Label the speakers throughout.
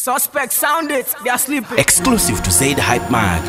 Speaker 1: Suspect sound it, they are sleeping.
Speaker 2: Exclusive to Zaid Hype Mag.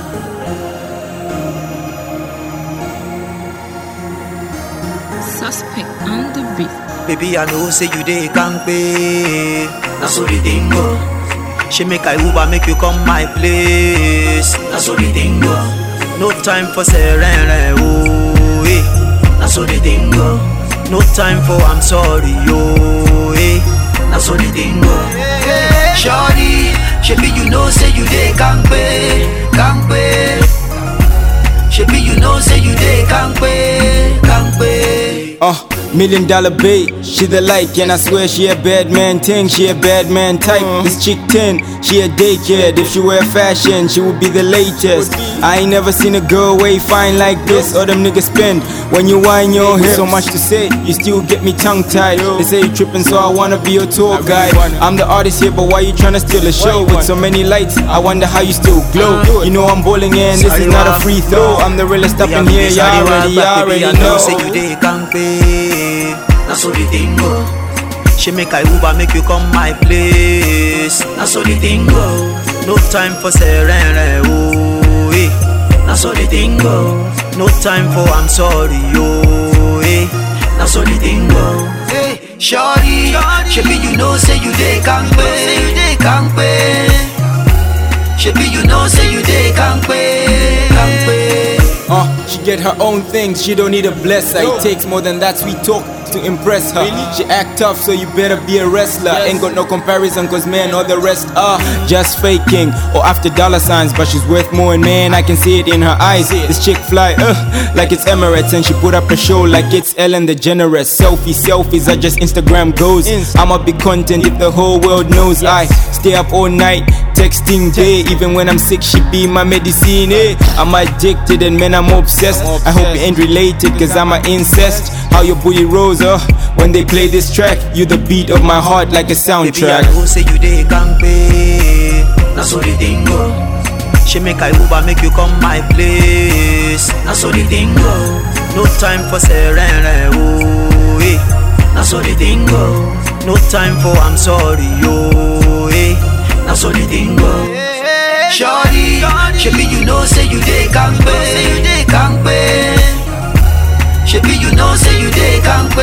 Speaker 3: Suspect on the beat.
Speaker 4: Baby, I know say you dey kampe. Na so the thing go. She make I Uber make you come my place. Na so the thing go. No time for serene, oh eh. Na so the thing go. No time for I'm sorry, oh eh. Na so the thing go. Shorty, shebi you know say you dey kampe, kampe. Shebi you know say you dey kampe, kampe.
Speaker 5: Uh, million dollar bait, she the like, and I swear she a bad man thing, she a bad man type. This chick 10, she a daycare. If she wear fashion, she would be the latest. I ain't never seen a girl way fine like this, or them niggas spend when you whine your hips. So much to say, you still get me tongue tied. They say you tripping, so I wanna be your tour guide. I'm the artist here, but why you tryna steal the show? With so many lights, I wonder how you still glow. You know I'm bowling in, this is not a free throw. I'm the realest up in here, y'all already, y'all already
Speaker 4: I know
Speaker 5: know.
Speaker 4: say you dey kampe. Na so the thing go. She make I Uber make you come my place. Na so the thing go. No time for serene, oh eh. Na so the thing go. No time for I'm sorry, oh eh. Na so the thing go. Hey, shorty, shebi you know say you dey kampe, you dey kampe. Shebi you know say you dey kampe, kampe.
Speaker 5: Uh, she get her own things, she don't need a blesser. It takes more than that sweet talk to impress her. She act tough, so you better be a wrestler. Ain't got no comparison, cause man, all the rest are just faking or after dollar signs. But she's worth more, and man, I can see it in her eyes. This chick fly, uh, like it's Emirates, and she put up a show like it's Ellen DeGeneres. Selfie, selfies are just Instagram goes. I'm a big content if the whole world knows. I stay up all night, texting day. Even when I'm sick, she be my medicine. Eh? I'm addicted, and man, I'm obsessed. I hope you ain't related, cause I'm an incest. How your booty rolls, uh, when they play this track, you the beat of my heart like a
Speaker 4: Baby, I
Speaker 5: soundtrack.
Speaker 4: know say you dey kampe. Na so the thing go. She make I Uber make you come my place. Na so the thing go. No time for serene, oh eh. Na so the thing go. No time for I'm sorry, oh eh. Na so the thing go. Shorty, shebi you know say you dey kampe, you dey kampe. Shebi you know say you dey kampe,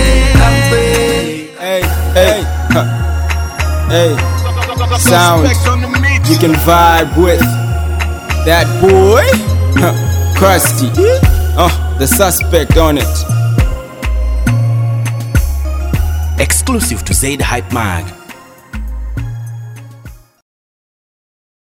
Speaker 4: kampe.
Speaker 5: Hey, hey, huh. hey, sounds you can vibe with that boy, huh. Krusty, uh, the suspect on it.
Speaker 2: Exclusive to Zaid Hype Mag.